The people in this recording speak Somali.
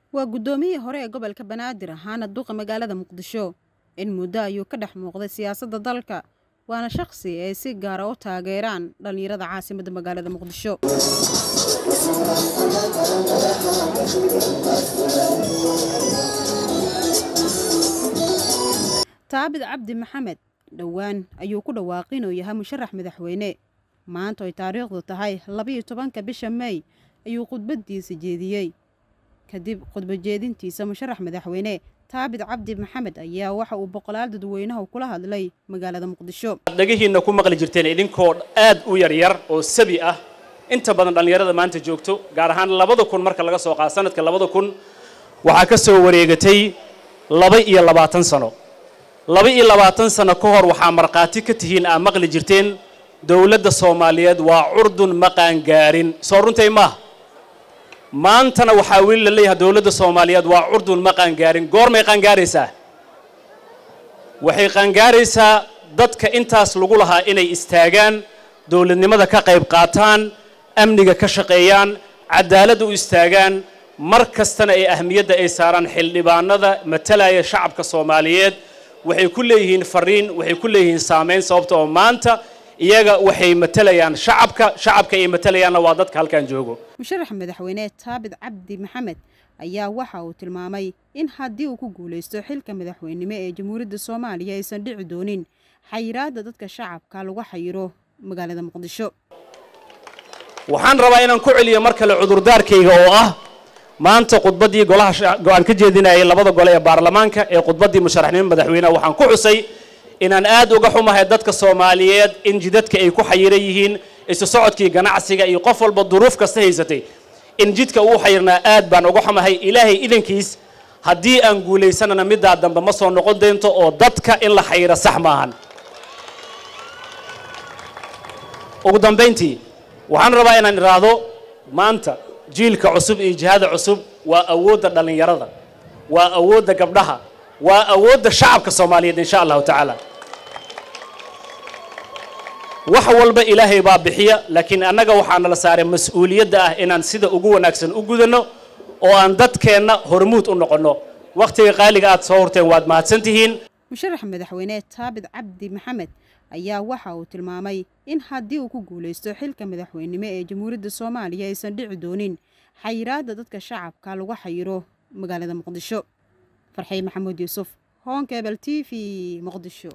waa guddoomiyihii hore ee gobolka banaadir ahaana duqa magaalada muqdisho in muddo ayuu ka dhex muuqday siyaasadda dalka waana shakhsi ay si gaara u taageeraan dhallinyarada caasimadda magaalada muqdisho taabid cabdi maxamed dhowaan ayuu ku dhawaaqay inuu yahay musharax madaxweyne maanta oy taariikhdu tahay labiiyo tobanka bisha mey ayuu khudbaddiisa jeediyey kadib khudbajeedintiisa musharax madaxweyne taabid cabdi maxamed ayaa waxa uu boqolaal dadweynaha kula hadlay magaalada muqdisho dhagihiinna ku maqli jirteen idinkoo aad u yaryar oo sabi ah inta badan dhallinyarada maanta joogto gaar ahaan labada kun marka laga soo qaado sanadka labada kun waxaa ka soo wareegatay laba iyo labaatan sano laba iyo labaatan sano ka hor waxaa markhaati ka tihiin aa maqli jirteen dowladda soomaaliyeed waa curdun ma qaangaarin soo runtay maaha maantana waxaa weli la leeyahay dowladda soomaaliyeed waa curdun ma qaangaarin goormay qaangaaraysaa waxay qaangaaraysaa dadka intaas lagu lahaa inay istaagaan dowladnimada ka qayb qaataan amniga ka shaqeeyaan cadaaladda u istaagaan mar kastana ay ahmiyadda ay saaraan xildhibaanada matalaya shacabka soomaaliyeed waxay ku leeyihiin fariin waxay ku leeyihiin saamayn sababta oo maanta iyaga waxay matalayaan shacabka shacabka ay matalayaanna waa dadka halkan joogo musharax madaxweyne taabid cabdi maxamed ayaa waxa uu tilmaamay in haddii uu ku guulaysto xilka madaxweynimo ee jamhuuriyadda soomaaliya aysan dhici doonin xayiraadda dadka shacabka lagu xayiro magaalada muqdisho waxaan rabaa inaan ku celiyo mar kale cudurdaarkayga oo ah maanta khudbaddii golaha go-aan ka jeedinayay labada gole ee baarlamaanka ee khudbaddii musharaxnimo madaxweyneha waxaan ku xusay inaan aad uga xumahay dadka soomaaliyeed in jidadka ay ku xayiran yihiin isu socodkii ganacsiga iyo qof walba duruuf kasta haysatay in jidka uu xayirnaa aad baan uga xumahay ilaahay idankiis haddii aan guulaysanana middaa dambe ma soo noqon doonto oo dadka in la xayiro sax maahan ugu dambayntii waxaan rabaa inaan idhaahdo maanta jiilka cusub iyo jihada cusub waa awoodda dhallinyarada waa awoodda gabdhaha waa awoodda shacabka soomaaliyeed insha allahu tacaala wax walba ilaahay baa bixiya laakiin annaga waxaa nala saaray mas-uuliyadda ah inaan sida ugu wanaagsan u gudanno oo aan dadkeenna hormuud u noqonno wakhtiga qaaliga aad soo horteen waad mahadsan tihiin musharax madaxweyne taabid cabdi maxamed ayaa waxa uu tilmaamay in haddii uu ku guulaysto xilka madaxweynimo ee jamhuuriyadda soomaaliya aysan dhici doonin xayiraadda dadka shacabka lagu xayiro magaalada muqdisho farxey maxamuud yuusuf honkebel t v muqdisho